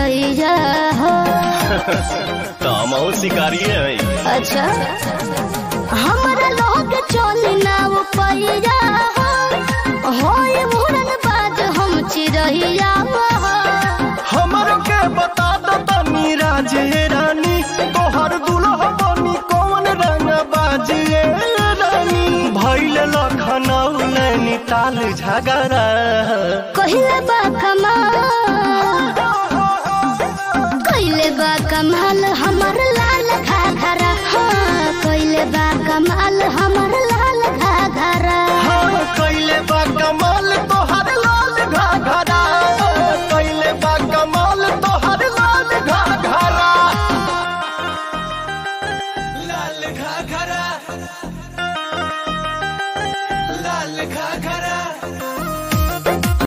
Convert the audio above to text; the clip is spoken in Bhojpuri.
चिड़ैया हो तो हम शिकारी हैं अच्छा हमारा लोग चली ना वो पैया हो होए मुरन बाज हम चिड़ैया हो हमर के बता दो तनी राजे रानी तोहर दुल्हा बनी कौन रंग बाजिए रानी भैल लखनऊ नैनीताल झगड़ा